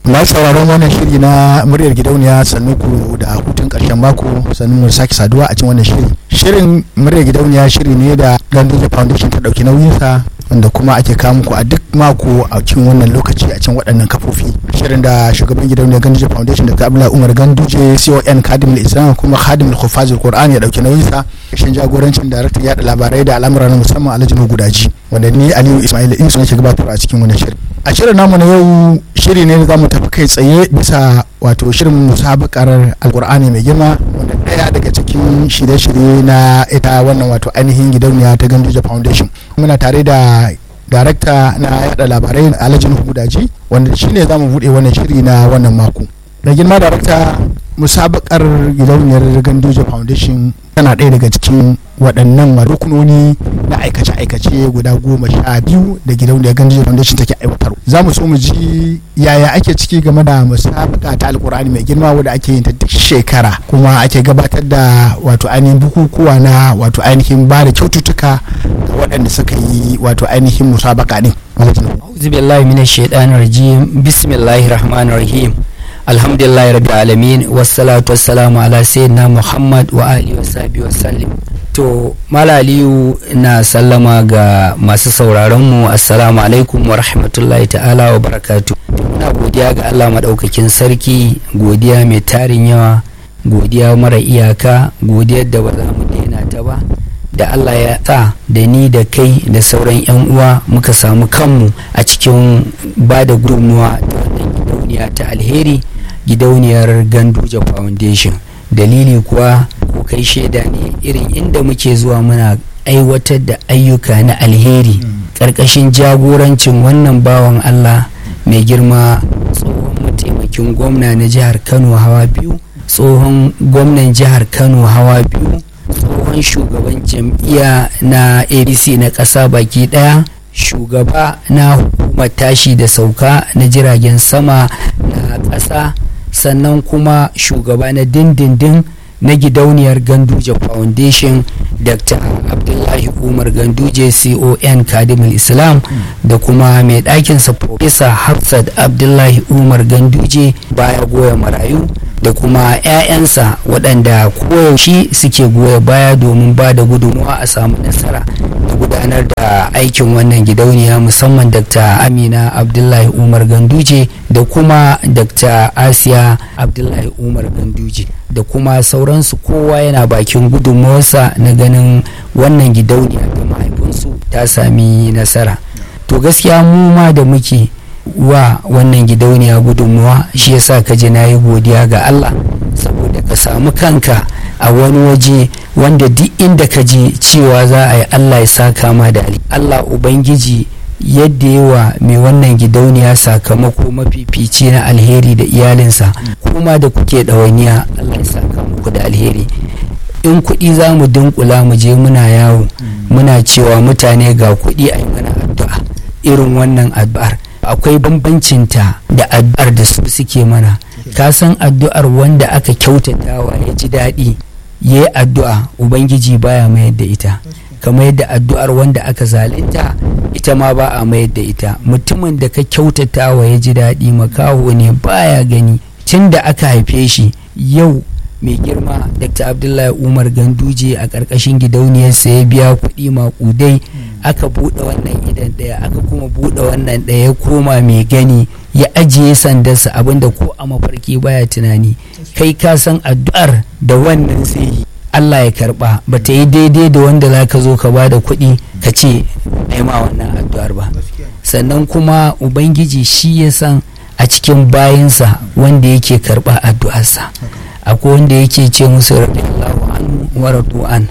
masu sauraron wannan shiri na muryar gidauniya sannu ku da hutun karshen mako sannu mu sake saduwa a cikin wannan shiri shirin muryar gidauniya shiri ne da ganduje foundation ta dauki nauyinsa wanda kuma ake kawo muku a duk mako a cikin wannan lokaci a cikin waɗannan kafofi shirin da shugaban gidauniyar ganduje foundation da abdullahi umar ganduje con kadimul islam kuma kadimul hufazul qur'an ya dauki nauyinsa shin jagorancin daraktan yada labarai da al'amura na musamman alhaji gudaji wanda ni aliyu ismail insu nake gabatar a cikin wannan shirin a shirin namu na yau shiri ne da za mu tafi kai tsaye bisa wato shirin musabakar alkur'ani mai girma wanda daya daga cikin shirye-shirye na ita wannan wato ainihin gidauniya ta ganduje foundation muna tare da darakta na yada labarai alhaji nuhu gudaji wanda shine za mu buɗe wannan shiri na wannan mako da girma darakta musabakar gidauniyar ganduje foundation tana ɗaya daga cikin waɗannan rukunoni na aikace-aikace guda goma sha biyu da gidauniyar ganduje foundation take aiwatar za mu so mu ji yaya ake ciki game da musabaka ta alkur'ani mai girma wadda ake yin ta duk shekara kuma ake gabatar da wato ainihin bukukuwa na wato ainihin ba da kyaututtuka ga waɗanda suka yi wato ainihin musabaka ɗin. Auzu billahi minash shaitanir rajim bismillahir rahmanir rahim alhamdulillahi rabbil alamin wassalatu wassalamu ala sayyidina muhammad wa alihi wa sahbihi wa sallim to malaliyu na sallama ga masu sauraron mu assalamu alaikum wa rahmatullahi ta'ala wa barakatu muna godiya ga Allah madaukakin sarki godiya mai tarin yawa godiya mara iyaka godiyar da ba za mu daina ta ba da Allah ya sa da ni da kai da sauran 'yan uwa muka samu kanmu a cikin ba da gudunmuwa ta wannan gidauniya ta alheri gidauniyar ganduja foundation dalili kuwa ko kai shaida ne irin inda muke zuwa muna aiwatar da ayyuka na alheri ƙarƙashin jagorancin wannan bawan Allah mai girma tsohon mataimakin gwamna na jihar Kano hawa biyu tsohon gwamnan jihar Kano hawa biyu tsohon shugaban jam'iyya na abc na ƙasa baki ɗaya shugaba na hukumar tashi da sauka na jiragen sama na ƙasa sannan kuma shugaba na dindindin na gidauniyar ganduje foundation dr abdullahi umar ganduje con kadimul islam da kuma mai ɗakinsa professor hafsat abdullahi umar ganduje baya goya marayu da kuma 'ya'yansa waɗanda koyaushe suke goya baya domin ba da gudunmawa a samu nasara da gudanar da aikin wannan gidauniya musamman dr amina abdullahi umar ganduje da kuma dr asiya abdullahi umar ganduje da kuma sauransu kowa yana bakin gudunmawarsa na ganin wannan gidauniya da mahaifinsu ta sami nasara to gaskiya mu ma da muke wa wannan gidauniya gudunmuwa shi yasa ka ji na yi godiya ga Allah saboda ka samu kanka a wani waje wanda duk inda ka je cewa za a yi Allah ya saka ma da Allah Ubangiji yadda yawa mai wannan gidauniya sakamako mafifici na alheri da iyalinsa kuma da kuke ɗawainiya Allah ya saka muku da alheri in kuɗi za mu dunkula mu je muna yawo muna cewa mutane ga kuɗi a yi mana addu'a irin wannan addu'ar akwai bambancinta da addu'ar da su suke mana ka san addu'ar wanda aka kyautatawa ya ji daɗi ya yi addu'a ubangiji baya mayar da ita kamar yadda addu'ar wanda aka zalunta ita ma ba a mayar da ita mutumin da ka kyautatawa ya ji daɗi makaho ne baya gani tun da aka haife shi yau mai girma dr abdullahi umar ganduje a ƙarƙashin gidauniyarsa ya biya kuɗi maƙudai aka buɗe wannan idan ɗaya aka kuma buɗe wannan ɗaya ya koma mai gani ya ajiye sandarsa abinda ko a mafarki baya tunani kai ka san addu'ar da wannan zai yi Allah ya karba ba ta yi daidai da wanda za ka zo ka ba da kuɗi ka ce ma wannan addu'ar ba sannan kuma ubangiji shi ya san a cikin bayansa wanda yake karba addu'arsa akwai wanda yake ce musu radiyallahu anhu wa radu an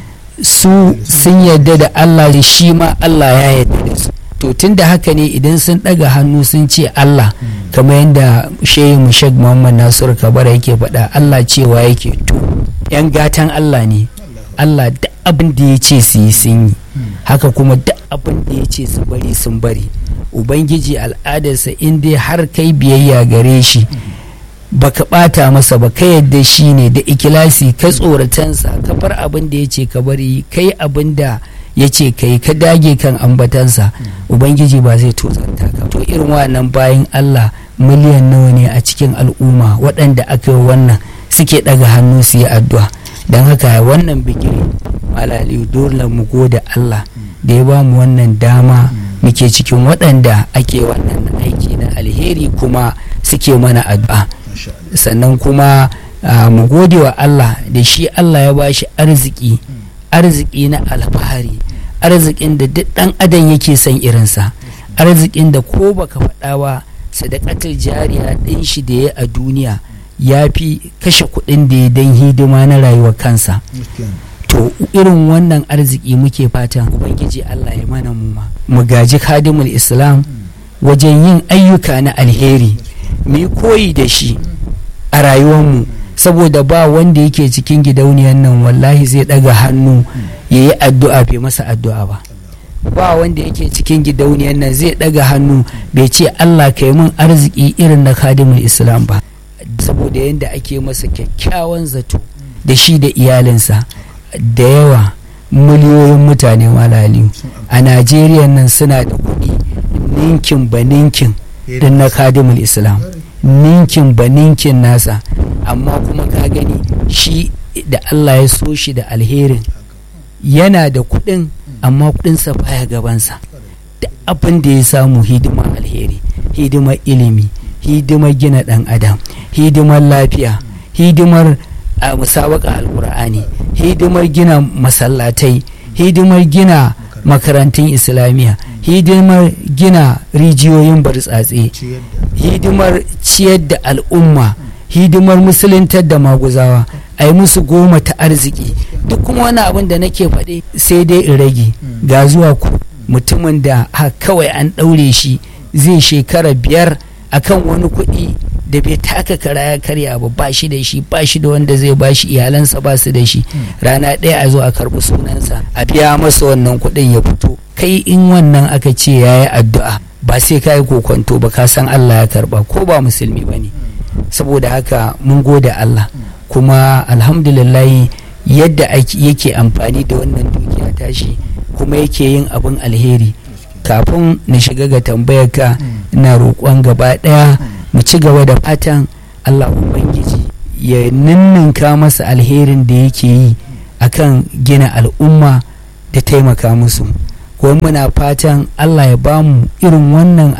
su sun yarda da Allah da shi ma Allah ya yarda da su to tun da haka ne idan sun ɗaga hannu sun ce Allah kamar yadda shehu mushak muhammad nasiru kabara yake faɗa Allah cewa yake to yan gatan Allah ne Allah duk abin da ya ce su yi sun yi haka kuma duk abin da ya ce su bari sun bari ubangiji al'adarsa in dai har kai biyayya gare shi baka bata masa ba ka yadda shi ne da ikilasi ka tsoratansa ka bar abin da ya ce ka bari kai abin da ya ce kai ka dage kan ambatansa ubangiji ba zai tozarta ka to irin wannan bayan Allah miliyan nawa ne a cikin al'umma waɗanda aka yi wannan suke ɗaga hannu su yi addu'a don haka wannan bigire malali dole mu gode Allah da ya ba mu wannan dama muke cikin waɗanda ake wannan aiki na alheri kuma suke mana addu'a sannan kuma mu gode wa Allah da shi Allah ya ba shi arziki arziki na alfahari arzikin da duk ɗan adam yake son irinsa arzikin da ko baka faɗa ba sadakatul jariya ɗin shi da ya a duniya ya fi kashe kuɗin da ya don hidima na rayuwar kansa to irin wannan arziki muke fatan ubangiji Allah ya mana mu mu gaji kadimul islam wajen yin ayyuka na alheri mu koyi da shi a rayuwarmu saboda ba wanda yake cikin gidauniyar nan wallahi zai ɗaga hannu ya yi addu'a bai masa addu'a ba ba wanda yake cikin gidauniyar nan zai ɗaga hannu bai ce Allah ka yi min arziki irin na kadimul islam ba saboda yadda ake masa kyakkyawan zato da shi da iyalinsa da yawa miliyoyin mutane malaliyu a najeriya nan suna da kuɗi ninkin ba ninkin din na kadimul islam ninkin ba ninkin nasa amma kuma ka gani shi da allah ya so shi da alherin yana da kuɗin amma kuɗinsa baya gabansa da abin da ya samu hidimar alheri hidimar ilimi hidimar gina ɗan adam hidimar lafiya hidimar a musabaka alkur'ani hidimar gina masallatai hidimar gina makarantun islamiyya hidimar gina rijiyoyin bartsatse hidimar ciyar da al'umma hidimar musuluntar da maguzawa a yi musu goma ta arziki duk kuma wani abin da nake faɗi sai dai in rage ga zuwa ku mutumin da kawai an ɗaure shi zai shekara biyar akan wani kuɗi da bai taka kara ya karya ba ba shi da shi ba shi da wanda zai ba shi iyalansa ba su da shi rana ɗaya a zo a karɓi sunansa a biya masa wannan kuɗin ya fito kai in wannan aka ce ya yi addu'a ba sai ka yi kokonto ba ka san Allah ya karɓa ko ba musulmi ba ne saboda haka mun gode Allah kuma alhamdulillahi yadda yake amfani da wannan dukiya tashi kuma yake yin abin alheri kafin na shiga ga tambayar ka ina roƙon gaba ɗaya mu ci gaba da fatan Allah Ubangiji ya ninninka masa alherin da yake yi akan gina al'umma da taimaka musu kuma muna fatan Allah ya ba mu irin wannan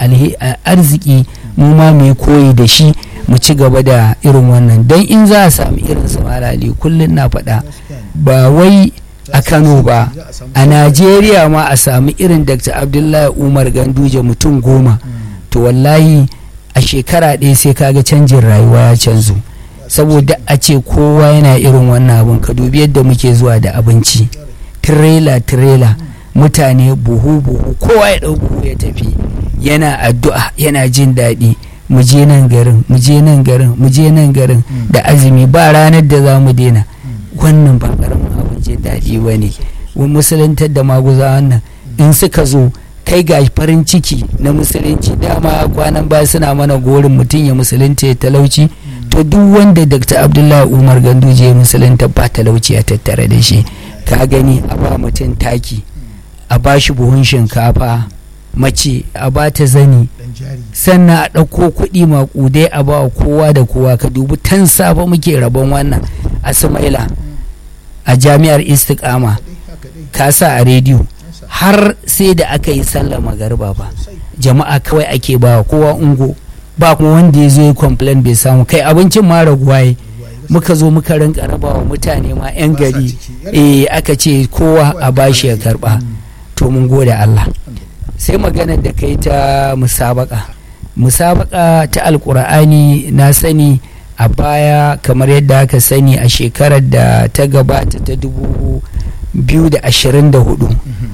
arziki mu ma mai koyi da shi mu ci gaba da irin wannan don in za a sami irin su malali kullum na faɗa ba wai a kano ba a najeriya ma a sami irin dr abdullahi umar ganduje mutum goma to wallahi a shekara ɗaya sai kaga canjin rayuwa ya canzo saboda a ce kowa yana irin wannan abin ka dubi yadda muke zuwa da abinci tirela tirela mutane buhu buhu kowa ya ɗau buhu ya tafi yana addu'a yana jin daɗi mu je nan garin mu je nan garin mu je nan garin da azumi ba ranar da za mu daina wannan ba karamin abin jin daɗi ba ne musuluntar da maguza wannan in suka zo kai ga farin ciki na musulunci dama kwanan baya suna mana gorin mutum ya musulunta ya talauci to duk wanda dr abdullahi umar ganduje ya musulunta ba talauci a tattare da shi ka gani a ba mutum taki a ba shi buhun shinkafa mace a ba ta zani sannan a ɗauko kuɗi maƙudai a ba kowa da kowa ka dubi tan safa muke rabon wannan a sumaila a jami'ar istiqama ka sa a rediyo har sai da aka yi sallar magarba ba jama'a kawai ake ba kowa ungo ba kuma wanda ya zo ya complain bai samu kai abincin ma raguwaye muka zo muka rinka raba wa mutane ma 'yan gari eh aka ce kowa a bashi ya karba to mun gode Allah sai maganar da kai ta musabaka musabaka ta alkur'ani na sani a baya kamar yadda aka sani a shekarar da ta gabata ta dubu biyu da ashirin da hudu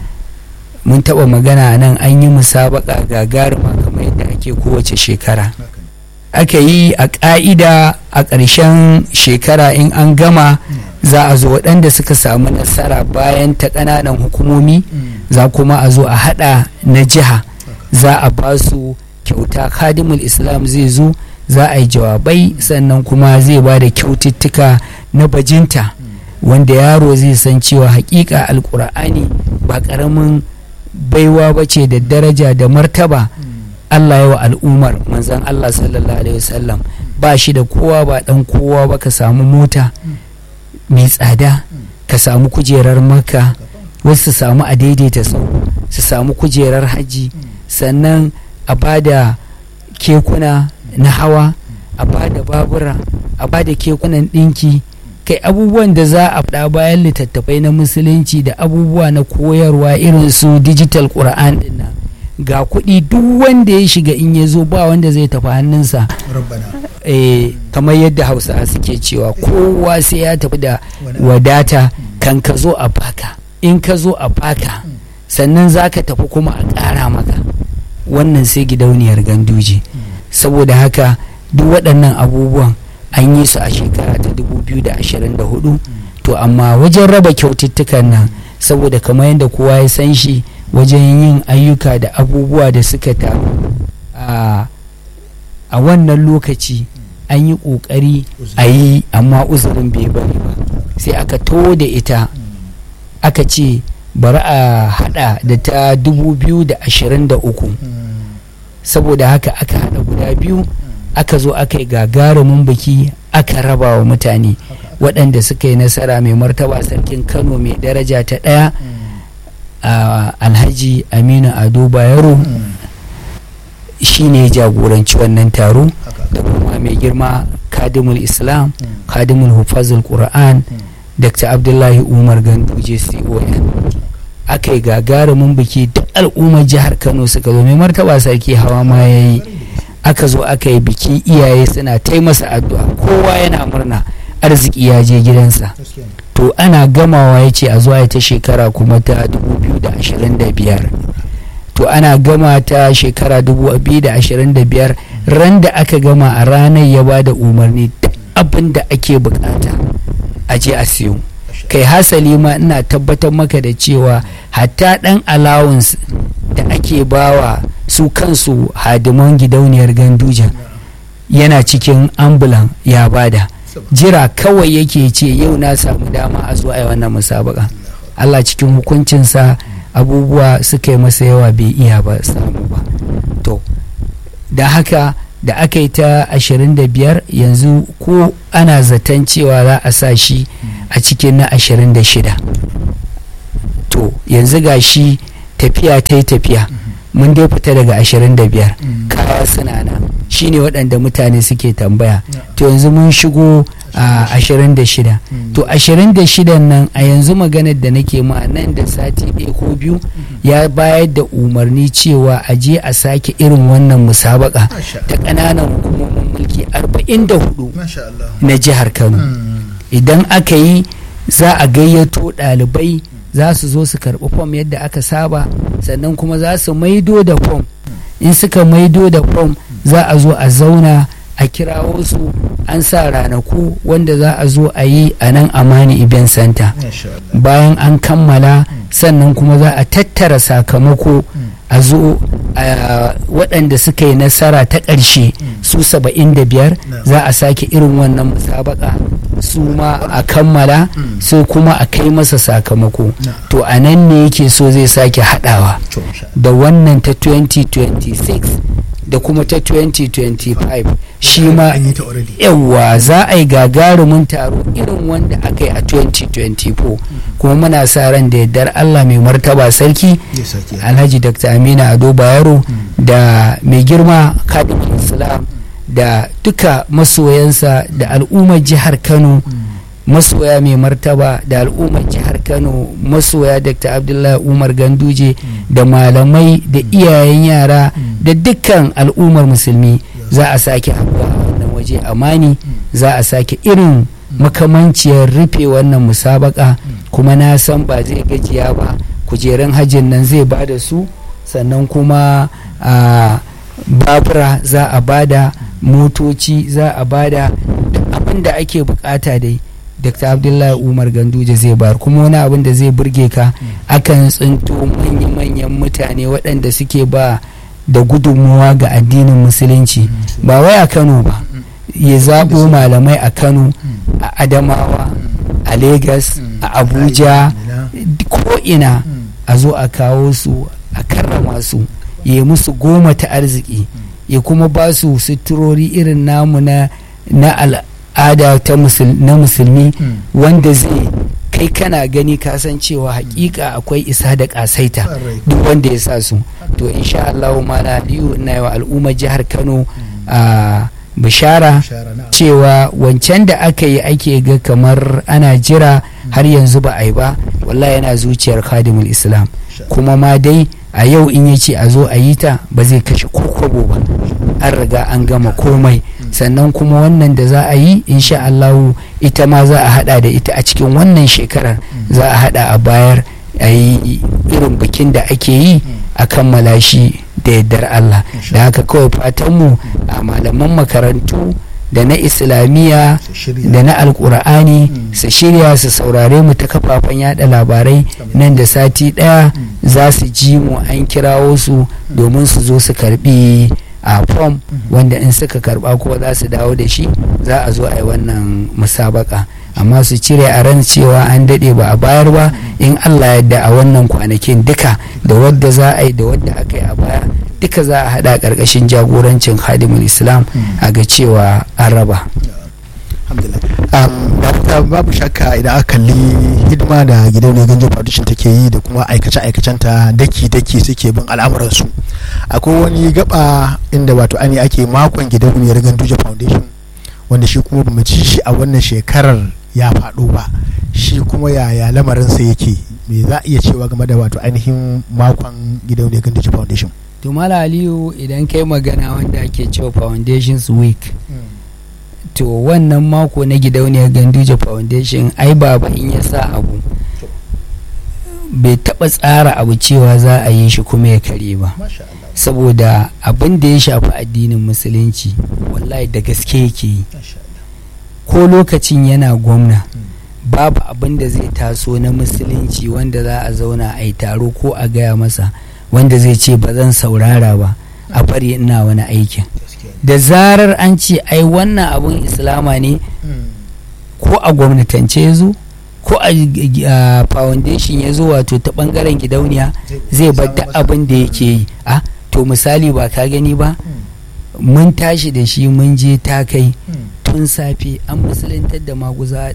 mun taba magana nan an yi musabaka gagarima kamar yadda ake kowace shekara aka yi a ƙa'ida a ƙarshen shekara in an gama za a zo waɗanda suka samu nasara bayan ta ƙananan hukumomi za kuma a zo a haɗa na jiha za a ba su kyauta kadimul islam zai zo za a yi jawabai sannan kuma zai ba da kyaututtuka na bajinta wanda yaro zai san cewa hakika alkur'ani ba ƙaramin baiwa ba ce da daraja da martaba Allah ya wa al'ummar manzan Allah sallallahu alaihi wasallam ba shi da kowa ba dan kowa ba ka samu mota mai tsada ka samu kujerar maka wasu su samu a daidaita sau su samu kujerar haji sannan a bada kekuna na hawa a bada babura a bada kekunan ɗinki kai abubuwan da za a faɗa bayan littattafai na musulunci da abubuwa na koyarwa irin su digital ƙura'an dinnan ga kuɗi duk wanda ya shiga in ya zo ba wanda zai tafi hannunsa eh, kamar yadda hausa suke cewa kowa sai ya tafi da wadata kan ka zo a baka in ka zo a baka sannan za ka tafi kuma a ƙara maka wannan sai gidauniyar ganduje saboda haka duk waɗannan abubuwan an yi su a shekara ta 2024 to amma wajen raba kyaututtukan nan saboda kamar yadda kowa ya san shi wajen yin ayyuka da abubuwa da suka taru a wannan lokaci an yi ƙoƙari a yi amma uzurin bai bari ba sai aka to da ita aka ce bari a hada da ta 2023 saboda haka aka hada guda biyu aka zo aka yi gagarumin biki aka raba wa mutane waɗanda suka yi nasara mai martaba sarkin kano mai daraja ta ɗaya a alhaji aminu ado bayero shi ne jagoranci wannan taro da kuma mai girma kadimul islam kadimul hufazul qur'an dr abdullahi umar ganduje con aka yi gagarumin biki duk al'ummar jihar kano suka zo mai martaba sarki hawa ma ya yi aka zo aka yi biki iyaye suna taimasa addu'a kowa yana murna arziki ya je gidansa to ana gamawa ya ce a zuwa ta shekara kuma ta 2025 to ana gama ta shekara 2025 ran da aka gama a ranar ya ba da umarni duk abin da ake bukata a je a siyo kai hasali ma ina tabbatar maka da cewa hatta dan allowance da ake bawa su kansu hadiman gidauniyar ganduja yana cikin ambulan ya bada jira kawai yake ce yau na samu dama a zuwa wannan musabaka Allah cikin hukuncinsa abubuwa suka yi masa yawa bai iya ba samu ba to da haka da aka yi ta 25 yanzu ko ana zaton cewa za a sa shi a cikin na 26 to yanzu ga shi tafiya ta yi tafiya mun dai fita daga 25 kaya suna nan shine waɗanda mutane suke tambaya to yanzu mun shigo a 26 to 26 nan a yanzu maganar da nake ma nan da sati ɗaya ko biyu ya bayar da umarni cewa a je a sake irin wannan musabaka ta ƙananan hukumomin mulki 44 na jihar kano idan aka yi za a gayyato ɗalibai za su zo su karɓi fom yadda aka saba sannan kuma za su maido da fom in suka maido da fom za a zo a zauna a kirawo su an sa ranaku wanda za a zo a yi a nan amani event center bayan an kammala sannan kuma za a tattara sakamako a zo waɗanda suka yi nasara ta ƙarshe su saba'in da biyar za a sake irin wannan musabaka su ma a kammala sai kuma a kai masa sakamako to a nan ne yake so zai sake haɗawa da wannan ta 2026 da kuma ta 2025 shi ma yawa za a yi gagarumin taro irin wanda aka yi a 2024 kuma muna sa ran da yardar allah mai martaba sarki alhaji dr amina ado bayero da mai girma kadimin islam da duka masoyansa da al'ummar jihar kano masoya mai martaba da al'ummar jihar kano masoya dr abdullahi umar ganduje da malamai da iyayen yara da dukkan al'ummar musulmi za a sake haɗuwa a wannan waje amani za a sake irin makamanciyar rufe wannan musabaka kuma na san ba zai gajiya ba kujerun hajjin nan zai ba da su sannan kuma a babura za a bada motoci za a bada abin da ake bukata dai dr abdullahi umar ganduje zai bar kuma wani abin da zai burge ka akan tsinto manya-manyan mutane waɗanda suke ba da gudunmuwa ga addinin musulunci ba wai a kano ba ya zaɓo malamai a kano a adamawa a lagos a abuja ko ina a zo a kawo su a karrama su ya musu goma ta arziki ya kuma ba su suturori irin namu na na al'ada ta na musulmi wanda zai kai kana gani ka san cewa hakika akwai isa da kasaita duk wanda ya sa su to insha Allah mala aliyu ina yi wa al'ummar jihar Kano a bishara cewa wancan da aka yi ake ga kamar ana jira har yanzu ba a yi ba wallahi yana zuciyar khadimul islam kuma ma dai a yau in ya ce a zo a yi ta ba zai kashe kokobo ba an riga an gama komai sannan kuma wannan da za a yi insha Allahu ita ma za a hada da ita a cikin wannan shekarar za a hada a bayar a yi irin bikin da ake yi a kammala shi da yardar Allah da haka kawai fatanmu a malaman makarantu da na islamiyya da na alkur'ani su shirya su saurare mu ta kafafen yada labarai nan da sati daya za su ji mu an kirawo su domin su zo su karbi a fom wanda in suka karba ko za su dawo da shi za a zo a yi wannan musabaka amma su cire a ran cewa an daɗe ba a bayar ba in allah yadda a wannan kwanakin duka da wadda za a yi da wadda aka yi a baya duka za a haɗa ƙarƙashin jagorancin hadimul islam a ga cewa an raba babu shakka idan aka kalli hidima da gidauniyar ganjo foundation take yi da kuma aikace ta daki-daki suke bin al'amuransu akwai wani gaba inda wato ani ake makon gidauniyar ganjo foundation wanda shi kuma bamu ci shi a wannan shekarar ya faɗo ba shi kuma yaya lamarinsa yake me za a iya cewa game da wato ainihin makon gidauniyar ganjo foundation to mala aliyu idan kai magana wanda ake cewa foundations week to wannan mako na gidauniyar ganduje foundation ai baba in ya sa abu bai taba tsara abu cewa za a yi shi kuma ya kare ba saboda abin da ya shafi addinin musulunci wallahi da gaske yake yi ko lokacin yana gwamna babu abin da zai taso na musulunci wanda za a zauna a yi taro ko a gaya masa wanda zai ce ba zan saurara ba a bari ina wani aikin da zarar an ce ai wannan abun islama ne ko a gwamnatance ya zo ko a foundation ya zo wato ta bangaren gidauniya zai bar duk abin da yake yi a to misali ba ka gani ba mun tashi da shi mun je ta kai tun safe an musulantar da maguza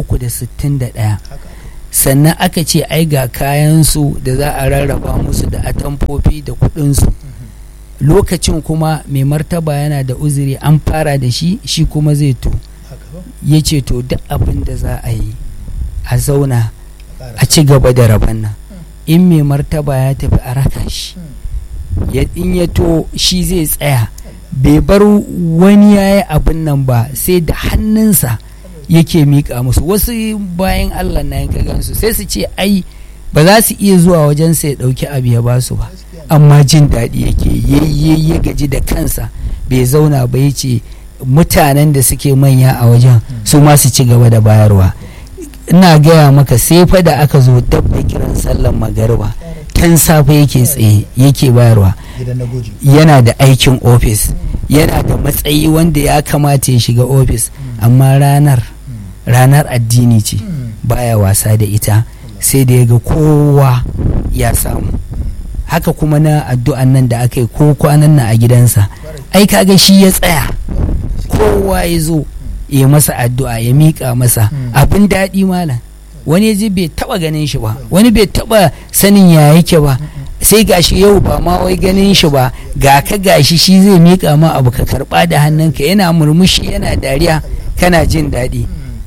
361 sannan aka ce ai ga kayansu da za a rarraba musu da atamfofi da kudinsu lokacin kuma mai martaba yana da uzuri an fara da shi shi kuma zai to ya ce to duk abin da za a yi a zauna a ci gaba da rabon nan in mai martaba ya tafi a raka shi in ya to shi zai tsaya bai bar wani ya yi abin nan ba sai da hannunsa yake miƙa musu wasu bayan allah na yanka gansu sai su ce ai ba za su iya zuwa wajen sai ɗauki abu ya basu ba amma jin daɗi yake yayye ya gaji da kansa bai zauna ba ya ce mutanen da suke manya a wajen su ma su ci gaba da bayarwa ina gaya maka sai fa da aka zo dab da kiran sallan magariba tan safe yake tsaye yake bayarwa yana da aikin ofis yana da matsayi wanda ya kamata ya shiga ofis amma ranar ranar addini ce baya wasa da ita sai da ya ga kowa ya samu haka kuma na addu'an nan da aka yi ko kwanan nan a gidansa ai kaga shi ya tsaya kowa ya zo ya masa addu'a ya miƙa masa abin daɗi malam wani ji bai taɓa ganin shi ba wani bai taɓa sanin ya yake ba sai gashi yau ba ma wai ganin shi ba ga ka gashi shi zai miƙa ma abu ka karɓa da hannunka yana murmushi yana dariya kana jin daɗi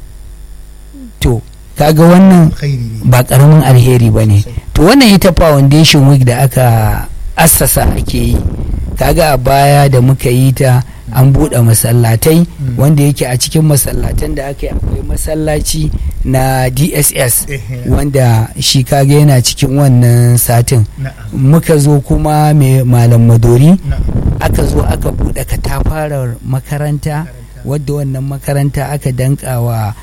to kaga wannan ba ƙaramin alheri ba ne to wannan ita foundation week da aka assasa ake yi kaga a baya da muka yi ta an buɗe masallatai wanda yake a cikin masallatan da aka yi akwai masallaci na dss wanda shi kaga yana cikin wannan satin muka zo kuma mai malam madori aka zo aka buɗe katafarar makaranta wadda wannan makaranta aka danka wa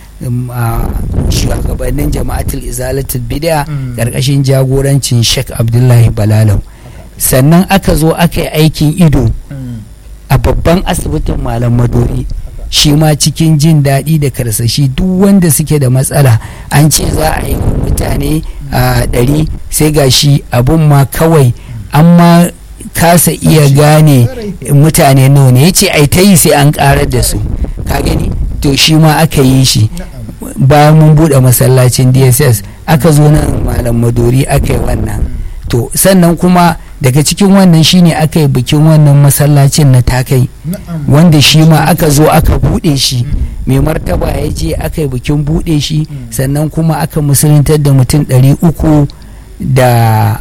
shugabannin jama'atul izalatul bid'a ƙarƙashin jagorancin sheikh abdullahi balalau sannan aka zo aka yi aikin ido a babban asibitin malam madori shi ma cikin jin daɗi da karsashi duk wanda suke da matsala an ce za a yi mutane a ɗari sai ga shi abun ma kawai an ma kasa iya gane mutane nawa ne ya ce ai ta yi sai an karar da su ka gani to shi ma aka yi shi bayan mun buɗe masallacin dss aka zo nan malam madori aka yi wannan to sannan kuma daga cikin wannan shine aka yi bikin wannan masallacin na takai wanda shi ma aka zo aka buɗe shi mai martaba ya je aka yi bikin buɗe shi sannan kuma aka musuluntar da mutum ɗari uku da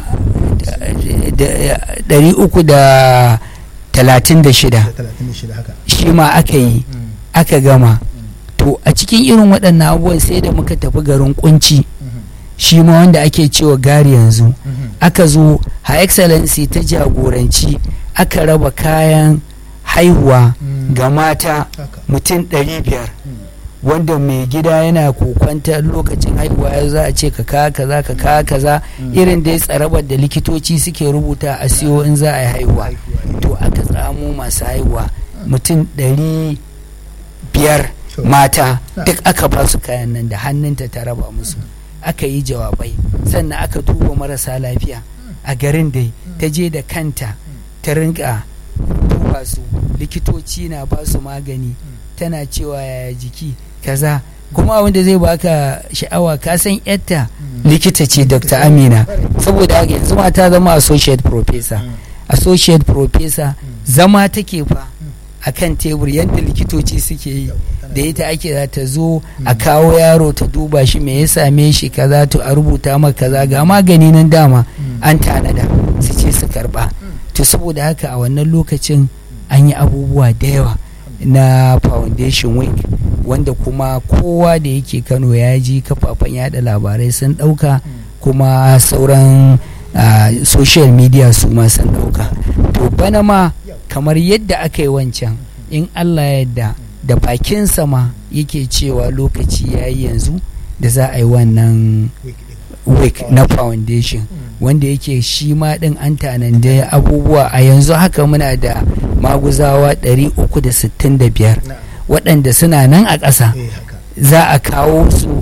ɗari uku da talatin da shida shi ma aka yi aka gama to a cikin irin waɗannan abubuwan sai da muka tafi garin kunci shi ma wanda ake cewa gari yanzu aka zo ha excellency ta jagoranci aka raba kayan haihuwa ga mata mutum 500 wanda mai gida yana kokwanta lokacin haihuwa ya za a ce ka kawo kaza ka kawo kaza irin dai tsarabar da likitoci suke rubuta a siyo in za a yi haihuwa to aka tsamo masu haihuwa mutum 500 mata duk aka ba su kayan nan da hannunta ta raba musu aka yi jawabai sannan aka duba marasa lafiya a garin dai ta je da kanta ta rinka duba su likitoci na ba su magani tana cewa yaya jiki kaza kuma abinda zai baka sha'awa ka san yatta likita ce dr amina saboda yanzu ma ta zama associate professor associate professor zama take fa a kan tebur yadda likitoci suke yi da ita ake za ta zo a kawo yaro ta duba shi me ya same shi kaza to a rubuta maka kaza ga magani nan dama an tanada su ce su karba to saboda haka a wannan lokacin an yi abubuwa da yawa na foundation week wanda kuma kowa da yake kano ya ji kafafen yada labarai sun dauka kuma sauran uh, social media su ma sun dauka to bana ma kamar yadda aka yi wancan in allah yadda da bakinsa ma yake cewa lokaci ya yi yanzu da za a yi wannan week na foundation wanda yake shi ma din an tananda abubuwa a yanzu haka muna da maguzawa 365 waɗanda suna nan a ƙasa za a kawo su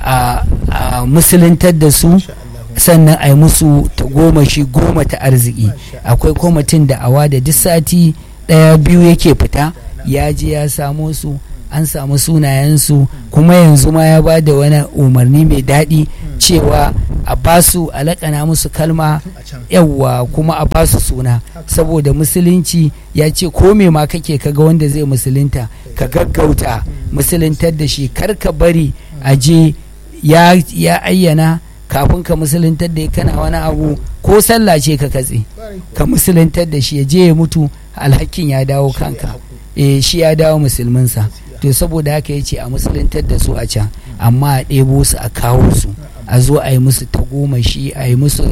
a musuluntar da su sannan a yi musu ta goma shi goma ta arziki akwai kwamitin da awa da duk sati ɗaya biyu yake fita ya je ya samo su an samu sunayensu kuma yanzu ma ya ba da wani umarni mai daɗi cewa a basu a laƙana musu kalma yawwa kuma a basu suna saboda musulunci ya ce ko me ma kake kaga wanda zai musulunta ka gaggauta musuluntar da shi kar ka bari a je ya ayyana kafin ka musuluntar da kana wani abu ko sallah ce ka katse ka musuluntar da shi ya je ya mutu alhakin ya dawo kanka eh shi ya dawo musulminsa to saboda haka ya ce a musuluntar da su a can amma a ɗebo su a kawo su a zo a yi musu tagomashi a yi musu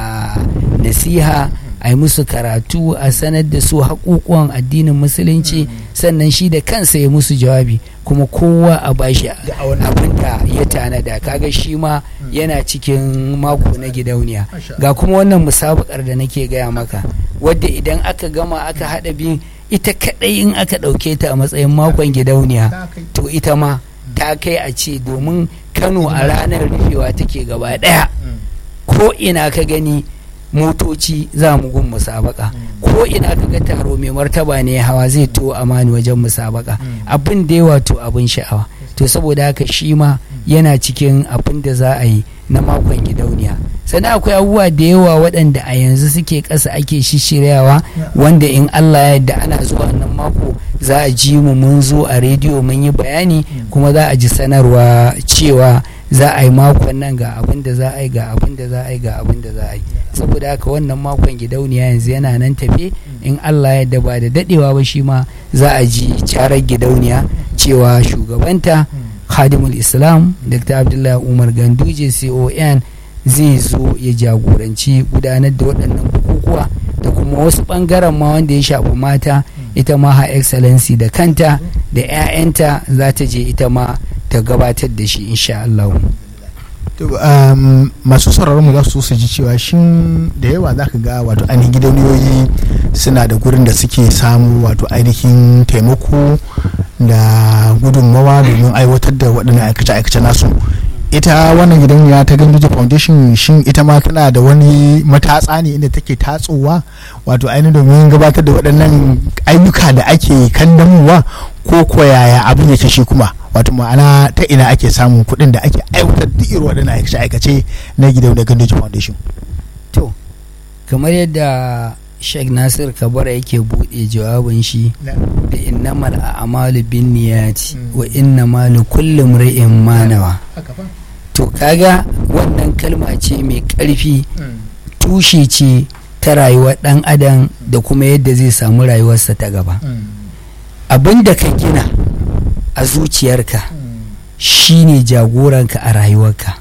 nasiha a yi musu karatu a sanar da su haƙuƙuwan addinin musulunci sannan shi da kansa ya musu jawabi kuma kowa a bashi abin da ya tanada kaga shi ma yana cikin mako na gidauniya ga kuma wannan musabakar da nake gaya maka wadda idan aka gama aka haɗa biyun ita kaɗai in aka ɗauke ta a matsayin makon gidauniya to ita ma ta kai a ce domin kano a ranar rufewa take gaba ɗaya ko ina ka gani motoci za mu gun musabaka ko ina ka ga taro mai martaba ne hawa zai to amani wajen musabaka abin da yawa to abin sha'awa to saboda haka shi ma yana cikin abin da za a yi na makon gidauniya sannan akwai abubuwa da yawa waɗanda a yanzu suke ƙasa ake shishiryawa wanda in Allah ya yarda ana zuwa nan mako za a ji mu mun zo a rediyo mun yi bayani kuma za a ji sanarwa cewa za a yi makon nan ga abin da za a yi ga abin da za a yi ga abin da za a yi saboda haka wannan makon gidauniya yanzu yana nan tafe in Allah ya yarda ba da dadewa ba shi ma za a ji carar gidauniya cewa shugabanta khadimul islam dr abdullahi umar ganduje con zai zo ya jagoranci gudanar da waɗannan bukukuwa da kuma wasu ɓangaren ma wanda ya shafi mata ita ma ha excellency da kanta da 'ya'yanta za ta je ita ma ta gabatar da shi insha Allah. masu sauraron mu za su su ji cewa shin da yawa za ka ga wato ainihin gidauniyoyi suna da gurin da suke samu wato ainihin taimako da gudunmawa domin aiwatar da waɗannan aikace-aikace nasu ita wannan gidauniya ta ganduje foundation shin ita ma tana da wani matatsa ne inda take tatsowa wato ainihin domin gabatar da waɗannan ayyuka da ake kandamowa ko koyaya abin yake shi kuma wato ma'ana ta ina ake samun kuɗin da ake aiwatar da irin waɗannan aikace-aikace na gidauniyar ganduje foundation to kamar yadda sheikh nasir kabara yake buɗe jawabin shi da innamal a'malu bin niyati wa innamal kulli imri'in ma nawa to kaga wannan kalma ce mai ƙarfi tushe ce ta rayuwar ɗan adam da kuma yadda zai samu rayuwarsa ta gaba abin da ka gina a zuciyarka shine jagoranka a rayuwarka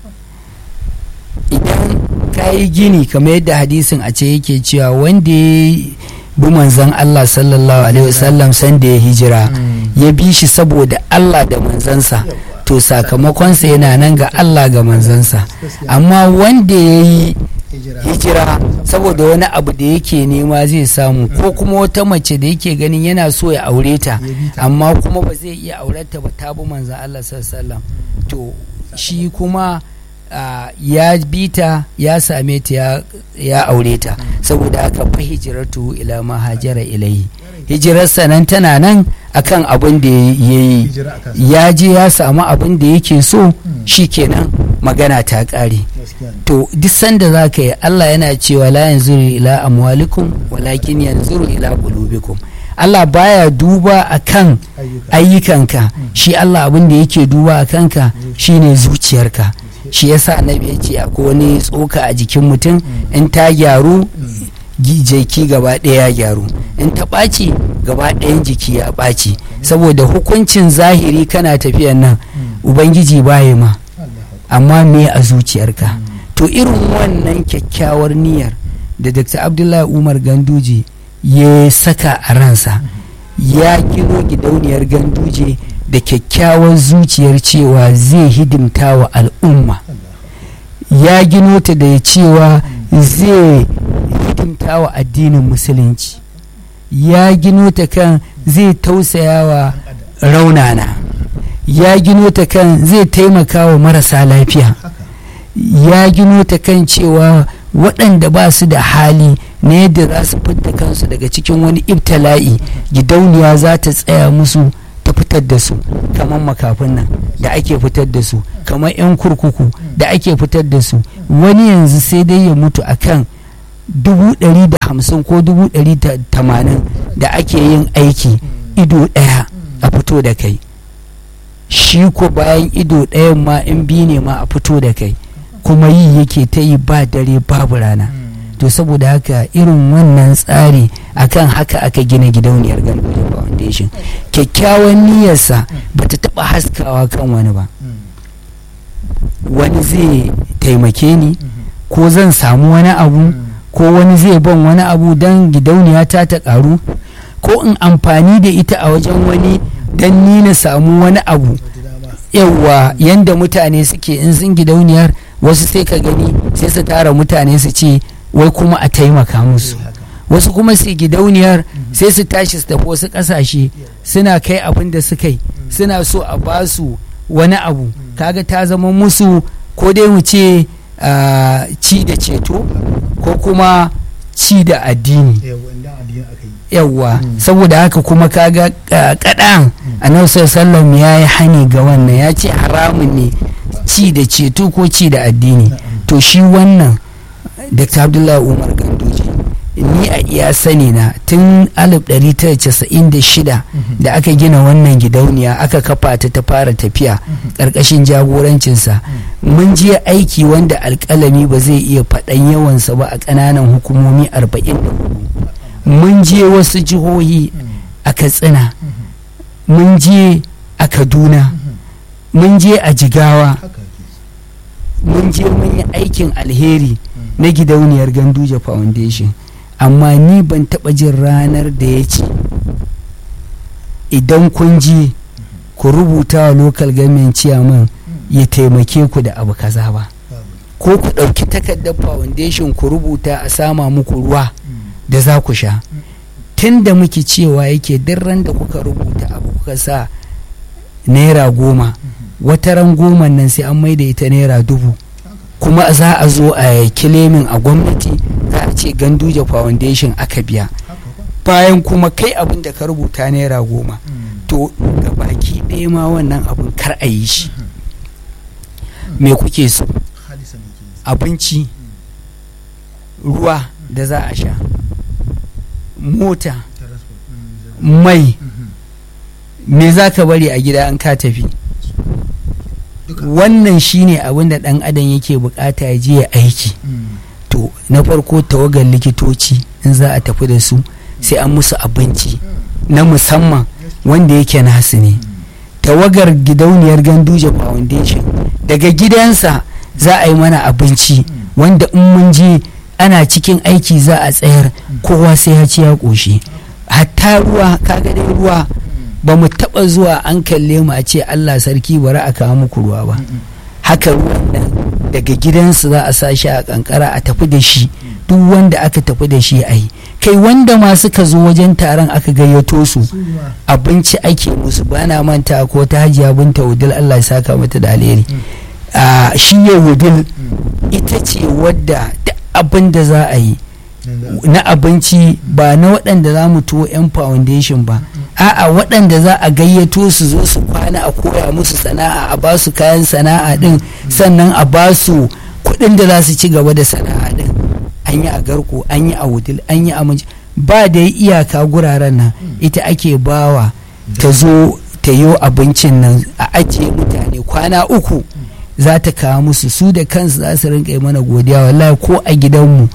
idan ka yi gini kamar yadda hadisin a ce yake cewa wanda ya bi manzan Allah sallallahu alaihi wasallam sanda ya hijira ya bi shi saboda Allah da manzansa to sakamakonsa yana nan ga Allah ga manzansa amma wanda ya yi hijira saboda wani abu da yake nema zai samu ko kuma wata mace da yake ganin yana so ya aure ta amma kuma ba zai iya aureta ba ta bi manzan Allah sallallahu alaihi wasallam to shi kuma Uh, ya bi ta ya same ta ya, ya aure ta saboda haka fa hijiratu ila ma hajara ilai hijirarsa nan tana nan akan abin da ya yi ya je ya samu abin da yake so shikenan magana ta ƙare to duk sanda za ka yi Allah yana cewa la yanzuru ila amwalikum walakin yanzuru ila qulubikum Allah baya duba akan ayyukanka shi Allah abin da yake duba a kanka shine zuciyarka shi yasa annabi ya ce akwai wani tsoka a jikin mutum in ta gyaru jiki gaba ɗaya ya gyaru in ta ɓaci gaba ɗayan jiki ya ɓaci saboda hukuncin zahiri kana tafiyan nan ubangiji baya ma amma me a zuciyarka to irin wannan kyakkyawar niyyar da dr abdullahi umar ganduje ya saka a ransa ya gino gidauniyar ganduje da kyakkyawar zuciyar cewa zai hidimta wa al'umma ya gino ta da cewa zai hidimta wa addinin musulunci ya gino ta kan zai tausaya wa raunana ya gino ta kan zai taimaka wa marasa lafiya ya gino ta kan cewa waɗanda ba su da hali na yadda za su fidda kansu daga cikin wani ibtala'i gidauniya za ta tsaya musu ta fitar da su kamar makafin nan da ake fitar da su kamar 'yan kurkuku da ake fitar da su wani yanzu sai dai ya mutu akan dubu ɗari da hamsin ko dubu ɗari da tamanin da ake yin aiki ido ɗaya a fito da kai shi ko bayan ido ɗayan ma in bi ne ma a fito da kai kuma yi yake ta yi ba dare babu rana to saboda haka irin wannan tsari akan haka aka gina gidauniyar ganduje foundation kyakkyawan niyyarsa ba ta taɓa haskawa kan wani ba wani zai taimake ni ko zan samu wani abu ko wani zai ban wani abu don gidauniya ta ta ƙaru ko in amfani da ita a wajen wani don ni na samu wani abu yawwa yanda mutane suke in sun gidauniyar wasu sai ka gani sai su tara mutane su ce wai kuma a taimaka musu wasu kuma su gidauniyar sai su tashi su tafi wasu kasashe suna kai abin da suka yi suna so a ba su wani abu kaga ta zama musu ko dai mu ce ci da ceto ko kuma ci da addini yawwa saboda haka kuma kaga kaɗan annabi sallallahu ya yi hani ga wannan ya ce haramun ne ci da ceto ko ci da addini to shi wannan dr abdullahi umar ganduje ni a iya sani na tun 1996 da aka gina wannan gidauniya aka kafa ta ta fara tafiya ƙarƙashin jagorancinsa mun je aiki wanda alƙalami ba zai iya faɗan yawansa ba a ƙananan hukumomi 44 mun je wasu jihohi a katsina mun je a kaduna mun je a jigawa mun je mun yi aikin alheri na gidauniyar ganduje foundation amma ni ban taɓa jin ranar da ya ce idan kun je ku rubuta wa local government chairman ya taimake ku da abu kaza ba ko ku ɗauki takardar foundation ku rubuta a sama muku ruwa da za ku sha tun da muke cewa yake duk ran da kuka rubuta abu kuka sa naira goma wata ran goma nan sai an maida ita naira dubu kuma za a zo a kilemin a gwamnati za a ce ganduje foundation aka biya bayan kuma kai abin da ka rubuta naira goma to ga baki ɗaya ma wannan abin kar a yi shi me kuke so abinci ruwa da za a sha mota mai me za ka bari a gida an ka tafi wannan shine abin da ɗan adam yake bukata ya je ya aiki to na farko tawagar likitoci in za a tafi da su sai an musu abinci na musamman wanda yake nasu ne tawagar gidauniyar ganduje foundation daga gidansa za a yi mana abinci wanda in mun je ana cikin aiki za a tsayar kowa sai ya ci ya ƙoshi hatta ruwa kaga dai ruwa ba mu taɓa zuwa an kalle mu a ce allah sarki bari a kawo muku ruwa ba haka ruwan nan daga gidansu za a sa shi a kankara a tafi da shi duk wanda aka tafi da shi a yi kai wanda ma suka zo wajen taron aka gayyato su abinci ake musu bana manta ko ta hajiya binta wudil allah ya saka mata da alheri shi ya wudil ita ce wadda duk abin da za a yi na abinci ba na waɗanda za mu tuwo 'yan foundation ba a'a waɗanda za a gayyato su zo su kwana a koya musu sana'a a ba su kayan sana'a ɗin sannan a ba su kuɗin da za su ci gaba da sana'a ɗin an yi a garko an yi a wudil an yi a ba da iyaka guraren nan ita ake bawa ta zo ta yi abincin nan a ajiye mutane kwana uku za ta kawo musu su da kansu za su rinka yi mana godiya wallahi ko a gidanmu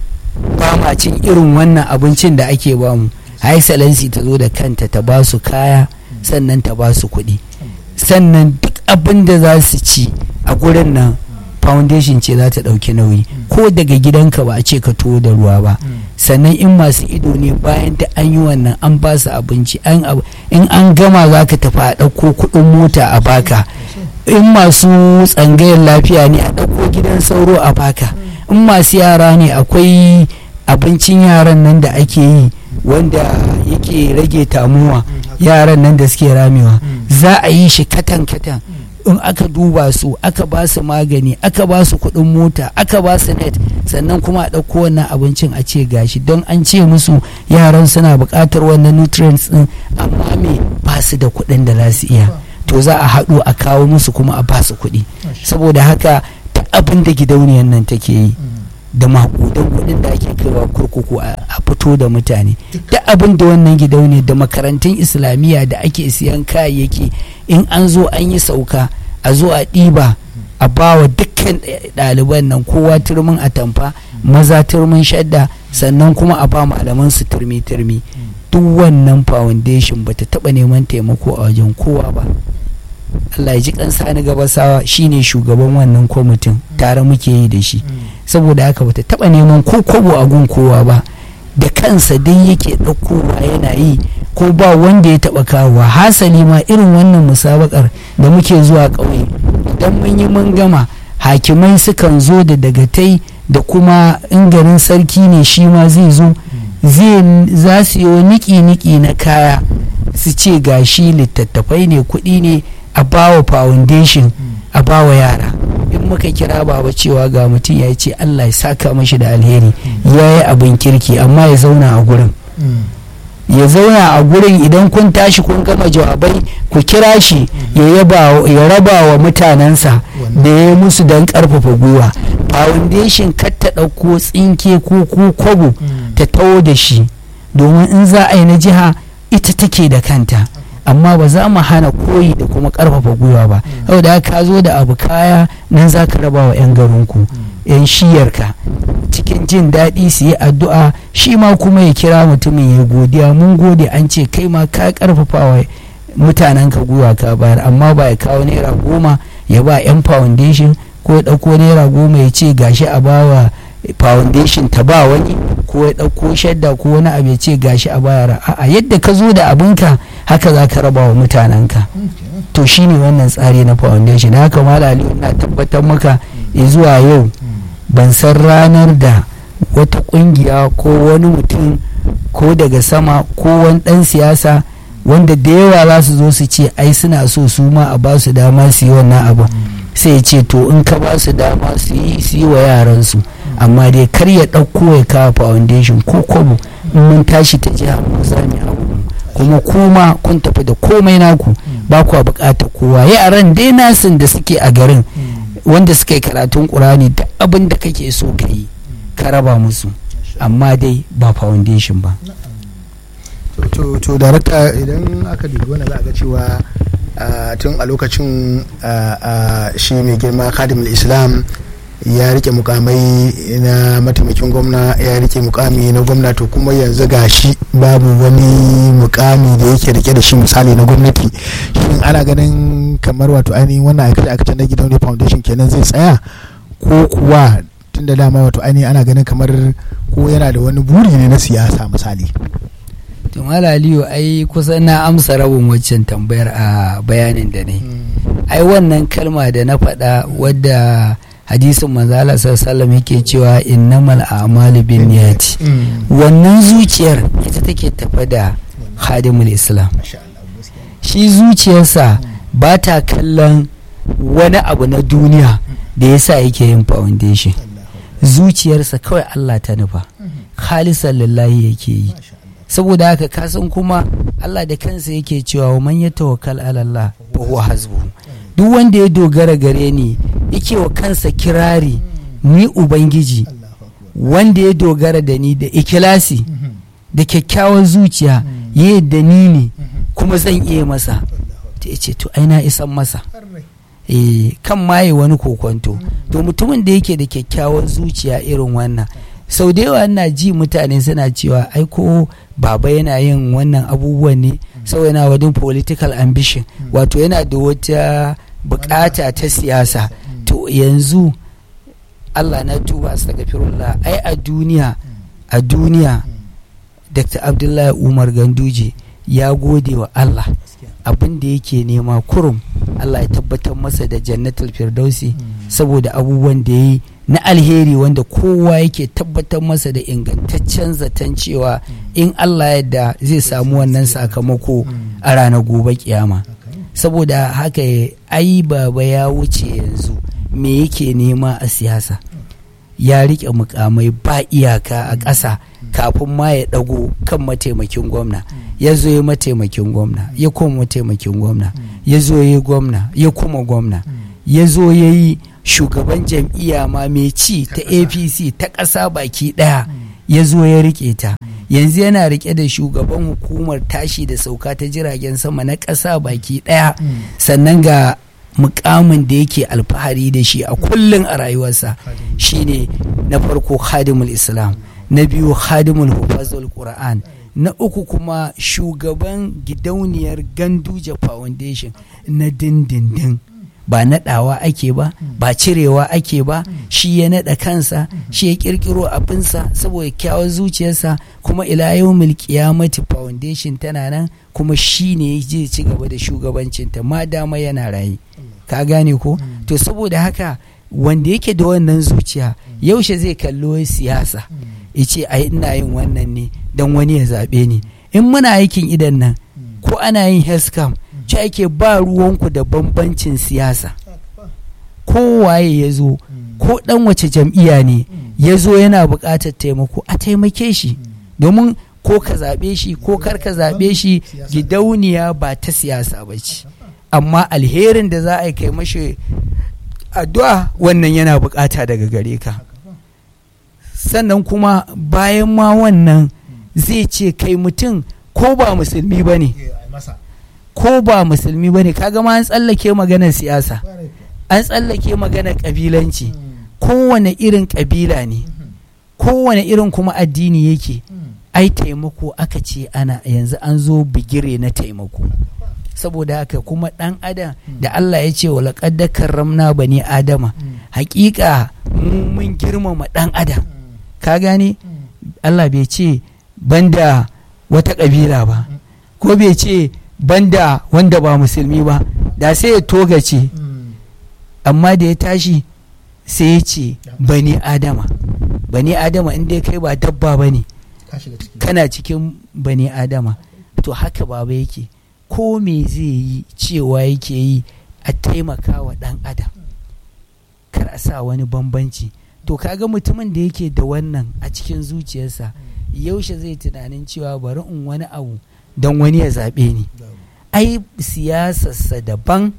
ba ma cin irin wannan abincin da ake bamu excellency ta zo da kanta ta ba su kaya sannan ta ba su kuɗi sannan duk abin da za su ci a gurin nan foundation ce za ta ɗauki nauyi ko daga gidanka ba a ce ka tuwo da ruwa ba sannan in masu ido ne bayan da an yi wannan an ba su abinci in an gama za ka tafi a ɗauko kuɗin mota a baka in masu tsangayar lafiya ne a ɗauko gidan sauro a baka in masu yara ne akwai abincin yaran nan da ake yi wanda yake rage tamuwa yaran nan da suke ramewa za a yi shi katan-katan in aka duba su aka ba su magani aka ba su kuɗin mota aka ba su net sannan kuma a ɗauko wannan abincin a ce gashi don an ce musu yaran suna buƙatar wannan nutrients ɗin amma me ba su da kuɗin da za su iya to za a haɗu a kawo musu kuma a ba su kuɗi saboda haka ta abin da gidauniyar nan take yi da makudan kuɗin da ake kaiwa kurkuku a fito da mutane da abin da wannan gidauniyar da makarantun islamiyya da ake siyan kayayyaki in an zo an yi sauka a zo a ɗiba a bawa dukkan ɗaliban nan kowa turmin atamfa maza turmin shadda sannan kuma a ba malaman su turmi turmi duk wannan foundation bata taɓa neman taimako a wajen kowa ba Allah ya ji kan sani gabasawa shine shugaban wannan kwamitin tare muke yi da shi saboda haka bata taba neman ko kobo a gun kowa ba da kansa dai yake ɗaukowa yana yi ko ba wanda ya taba kawowa hasali ma irin wannan musabakar da muke zuwa ƙauye idan mun yi mun gama hakimai sukan zo da dagatai da kuma in garin sarki ne shi ma zai zo za su yi niki-niki na kaya su ce gashi littattafai ne kuɗi ne a bawa foundation a bawa yara in muka kira baba cewa ga mutum ya ce allah ya saka mashi da alheri ya yi abin kirki amma ya zauna a gurin ya zauna a gurin idan kun tashi kun gama jawabai ku kira shi ya raba wa mutanensa da ya yi musu don karfafa gwiwa foundation kar ta ɗauko tsinke ko kwabo ta tawo da shi domin in za a yi na jiha ita take da kanta amma ba za mu hana koyi da kuma karfafa gwiwa ba saboda ka zo da abu kaya nan za ka raba wa 'yan garinku 'yan shiyarka cikin jin daɗi su yi addu'a shi ma kuma ya kira mutumin ya godiya mun gode an ce kai ma ka karfafa wa mutanen ka gwiwa ka bayar amma ba ya kawo naira goma ya ba 'yan foundation ko ya ɗauko naira goma ya ce gashi a bawa foundation ta ba wani ko ya ɗauko shadda ko wani abu ya ce gashi a bayar a'a yadda ka zo da abinka haka za ka raba wa mutanenka to shine wannan tsari na foundation haka malali na tabbatar maka zuwa yau ban san ranar da wata kungiya ko wani mutum ko daga sama ko wani ɗan siyasa wanda da yawa za su zo su ce ai suna so su ma a ba su dama su yi wannan abu sai ya ce to in ka ba su dama su yi su yi wa yaransu amma dai kar ya ɗauko ya kawo foundation ko kwabo in mun tashi ta jiha mu za mu yi abu kuma kuma kun tafi da komai naku ba kuwa bukatar kowa yaran dai nasin da suke a garin wanda suka yi karatun ƙurani da abin da kake so ka yi ka raba musu amma dai ba foundation ba to to darakta idan aka dubi wannan za a ga cewa tun a lokacin shi mai girma kadimul islam ya rike mukamai na mataimakin gwamna ya rike mukami na gwamna to kuma yanzu ga shi babu wani mukami da yake rike da shi misali na gwamnati shin ana ganin kamar wato ainihin wannan aikace aikace na gidan foundation kenan zai tsaya ko kuwa tun da dama wato ainihin ana ganin kamar ko yana da wani buri ne na siyasa misali tumala aliyu ai kusan na amsa rabin waccan tambayar a bayanin da ne ai wannan kalma da na faɗa wadda hadisin manzala sallallahu yake cewa innamal a'malu bin niyati wannan zuciyar ita take tafa da hadimul islam shi zuciyarsa ba ta kallon wani abu na duniya da yasa yake yin foundation zuciyarsa kawai Allah ta nufa khalisan lillahi yake yi saboda haka kasan kuma Allah da kansa yake cewa wa man yatawakkal ala Allah fa huwa hasbuhu duk wanda ya dogara gare ni yake wa kansa kirari ni ubangiji wanda ya dogara da ni da ikilasi da kyakkyawan zuciya ya yadda ni ne kuma zan iya masa ta ce to aina isan masa eh kan maye wani kokonto to mutumin da yake da kyakkyawan zuciya irin wannan sau da yawa na ji mutane suna cewa ai ko baba yana yin wannan abubuwan ne sau yana wadin political ambition wato yana da wata bukata ta siyasa to yanzu Allah na tuba astaghfirullah ai a duniya a duniya Dr. Abdullahi Umar Ganduje ya gode wa Allah abin da yake nema kurum Allah ya tabbatar masa da jannatul firdausi saboda abubuwan da ya yi na alheri wanda kowa yake tabbatar masa da ingantaccen zaton cewa in Allah yadda zai samu wannan sakamako a ranar gobe kiyama saboda haka ai baba ya wuce yanzu me yake nema a siyasa ya rike mukamai ba iyaka a ƙasa kafin ma ya ɗago kan mataimakin gwamna ya zo ya mataimakin gwamna ya kuma mataimakin gwamna ya zo ya gwamna ya kuma gwamna ya zo ya yi shugaban jam'iyya ma mai ci ta apc ta ƙasa baki ɗaya ya zo ya rike ta yanzu yana rike da shugaban hukumar tashi da sauka ta jiragen sama na ƙasa baki ɗaya sannan ga mukamin da yake alfahari da shi a kullum a rayuwarsa shine na farko khadimul islam na biyu khadimul hufazul qur'an na uku kuma shugaban gidauniyar ganduje foundation na dindindin ba naɗawa ake ba ba cirewa ake ba shi ya naɗa kansa shi ya ƙirƙiro abinsa saboda kyawun zuciyarsa kuma ila yau qiyamati foundation tana nan kuma shi ne zai ci gaba da shugabancinta ma dama yana raye ka gane ko to saboda haka wanda yake da wannan zuciya yaushe zai kallo siyasa ya ce ai ina yin wannan ne don wani ya zaɓe ni in muna aikin idan nan ko ana yin hescam ce ake ba ruwanku da bambancin siyasa kowaye ya zo ko dan wace jam'iyya ne ya zo yana buƙatar taimako a taimake shi domin ko ka zaɓe shi ko kar ka zaɓe shi gidauniya ba ta siyasa ba ce amma alherin da za a yi kai mashi addu'a wannan yana buƙata daga gare ka sannan kuma bayan ma wannan zai ce kai mutum ko ba musulmi ba ne ko ba musulmi ba ne kaga ma an tsallake maganar siyasa an tsallake maganar ƙabilanci kowane irin ƙabila ne kowane irin kuma addini yake ai taimako aka ce ana yanzu an zo bigire na taimako saboda haka kuma ɗan adam da Allah ya ce wa da karramna bani adama hakika mun girmama ɗan adam ka gane Allah bai ce banda wata ƙabila ba ko bai ce banda wanda ba musulmi ba da sai ya togace amma da ya tashi sai ya ce bani adama bani adama inda kai ba dabba ba ne kana cikin bani adama to haka baba yake ko me zai yi cewa yake yi a taimaka wa ɗan adam kar a sa wani bambanci to kaga mutumin da yake da wannan a cikin zuciyarsa yaushe zai tunanin cewa bari in wani abu don wani ya zaɓe ni ai siyasarsa daban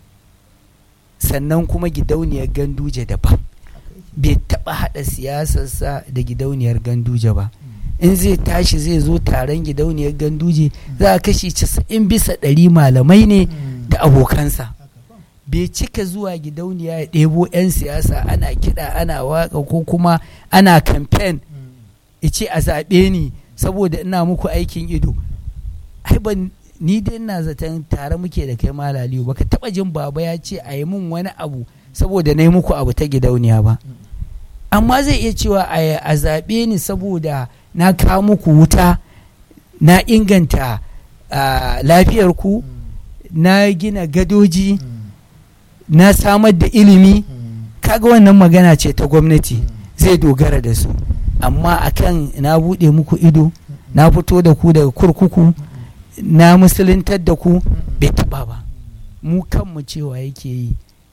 sannan kuma gidauniyar ganduje daban bai taɓa haɗa siyasarsa da gidauniyar ganduje ba in zai tashi zai zo taron gidauniyar ganduje za a kashi casa'in bisa ɗari malamai ne da abokansa bai cika zuwa gidauniya ya ɗebo 'yan siyasa ana kiɗa ana waka ko kuma ana kamfen ice a zaɓe ni saboda ina muku aikin ido ai ban ni dai ina zaton tare muke da kai malaliyu baka taba jin baba ya ce a yi min wani abu saboda na yi muku abu ta gidauniya ba amma zai iya cewa a zaɓe ni saboda na kawo muku wuta na inganta lafiyar ku na gina gadoji na samar da ilimi kaga wannan magana ce ta gwamnati zai dogara da su amma akan na buɗe muku ido na fito da ku daga kurkuku na musuluntar da ku bai taɓa ba mu kanmu cewa yake yi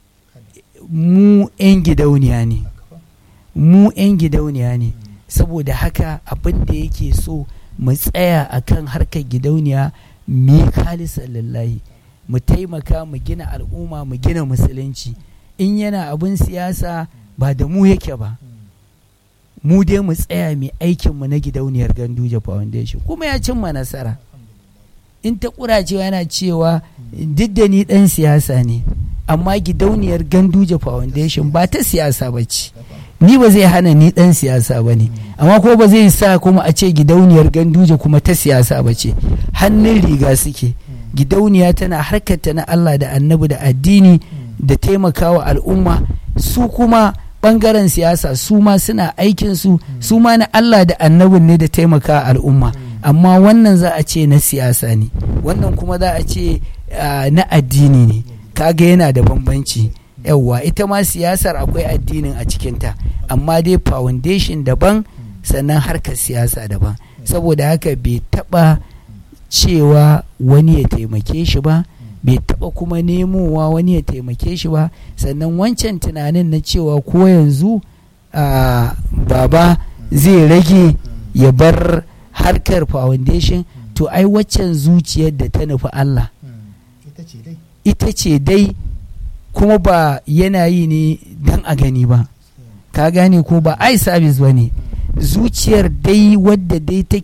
mu 'yan gidauniya ne mu 'yan gidauniya ne saboda haka abin da yake so mu tsaya akan harkar gidauniya mu yi lallahi mu taimaka mu gina al'umma mu gina musulunci in yana abin siyasa ba da mu yake ba mu dai mu tsaya mai aikinmu na gidauniyar ganduje foundation kuma ya cimma nasara in ta kuracewa yana cewa duk da ni dan siyasa ne amma gidauniyar ganduje foundation ba ta siyasa ba ce ni ba zai hana ni dan siyasa ba ne amma ko ba zai sa kuma a ce gidauniyar ganduje kuma ta siyasa ba ce hannun riga suke gidauniya tana harkata na Allah da annabi da addini da taimakawa al'umma su kuma bangaren siyasa su ma suna aikinsu su ma na Allah da annabin ne da taimaka al'umma amma wannan za a ce na siyasa ne wannan kuma za a ce na addini ne kaga yana da bambanci yawwa ita ma siyasar akwai addinin a cikinta amma dai foundation daban sannan harkar siyasa daban saboda haka bai taba cewa wani ya taimake shi ba bai taba kuma nemowa wani ya taimake shi ba sannan wancan tunanin na cewa ko yanzu baba zai rage ya bar harkar foundation to ai waccan zuciyar da ta nufi Allah ita ce dai kuma ba yana yi ne don a gani ba ka gane ko ba ai service ba ne zuciyar dai wadda dai take